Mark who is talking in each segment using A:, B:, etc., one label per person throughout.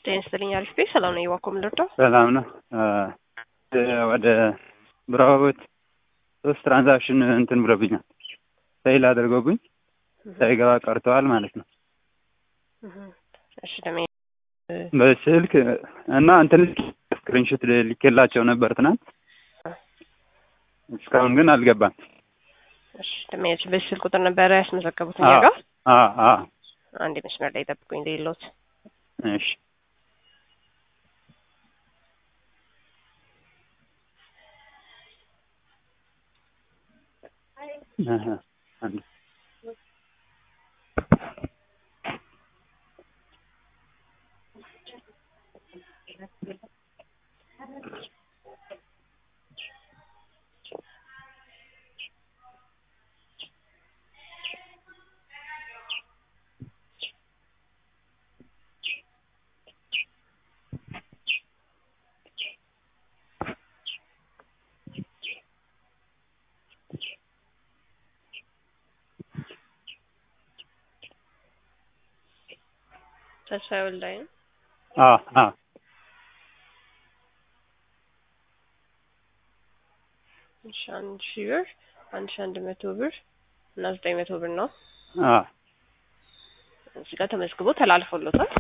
A: ጤና ይስጥልኝ። አሪፍ ቤት ሰላም ነው። የዋኮ ምልርዳው
B: ሰላም ነው። ወደ ብራቦት ሶስት ትራንዛክሽን እንትን ብሎብኛል። ፌል አድርጎብኝ ሳይገባ ቀርተዋል ማለት ነው።
A: እሺ ደሜ
B: በስልክ እና እንትን ስክሪንሾት ልኬላቸው ነበር ትናንት፣ እስካሁን ግን አልገባም።
A: እሺ ደሜያች በዚህ ስልክ ቁጥር ነበረ ያስመዘገቡት እኛ ጋር። አንድ መስመር ላይ ጠብቁኝ ሌሎት
B: እሺ አንድ
A: ተስፋዬ ወልዳይ ነው።
B: አዎ አዎ
A: እሺ አንድ ሺህ ብር አንድ ሺህ አንድ መቶ ብር እና ዘጠኝ መቶ ብር ነው።
B: አዎ
A: እዚህ ጋር ተመዝግቦ ተላልፎሎታል።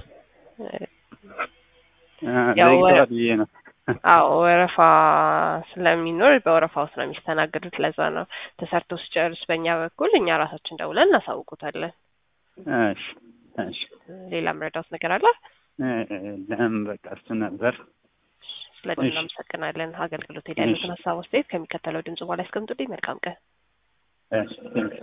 B: ያው
A: ያው
B: ብዬ ነው።
A: አዎ ወረፋ ስለሚኖር በወረፋ ውስጥ ነው የሚስተናገዱት። ለዛ ነው ተሰርቶ ሲጨርስ በእኛ በኩል እኛ ራሳችን ደውለን እናሳውቁታለን።
B: እሺ እሺ
A: ሌላ መረዳት ነገር አለ?
B: ለም በቃ እሱ ነበር።
A: ስለዚህ
B: እሺ።
A: እናመሰግናለን። አገልግሎት ላይ ያሉትን ሀሳብ አስተያየት ከሚከተለው ድምጽ በኋላ ያስቀምጡልኝ። መልካም ቀን።
B: እሺ